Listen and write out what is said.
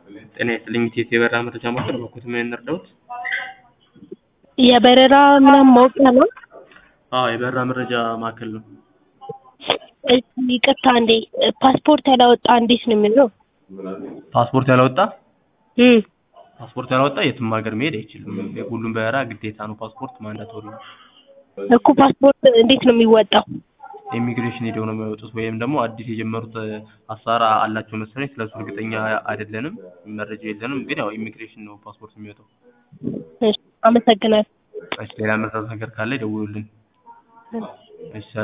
ጤና ይስጥልኝ ኢቲኤስ የበረራ መረጃ ማዕከል በኩት ምን እንርዳዎት? የበረራ ምናምን ማወቂያ ነው? አዎ የበረራ መረጃ ማዕከል ነው። እሺ ይቅርታ እንዴ ፓስፖርት ያላወጣ እንዴት ነው የሚሆነው? ፓስፖርት ያላወጣ እም ፓስፖርት ያላወጣ የትም ሀገር መሄድ አይችልም። የሁሉም በረራ ግዴታ ነው ፓስፖርት ማንዳቶሪ ነው። እኮ ፓስፖርት እንዴት ነው የሚወጣው? ኢሚግሬሽን ሄደው ነው የሚያወጡት ወይም ደግሞ አዲስ የጀመሩት አሰራር አላቸው መሰለኝ ስለሱ እርግጠኛ አይደለንም መረጃ የለንም ግን ያው ኢሚግሬሽን ነው ፓስፖርት የሚወጣው። እሺ አመሰግናለሁ። እሺ ሌላ መረዳት ነገር ካለ ይደውሉልን። እሺ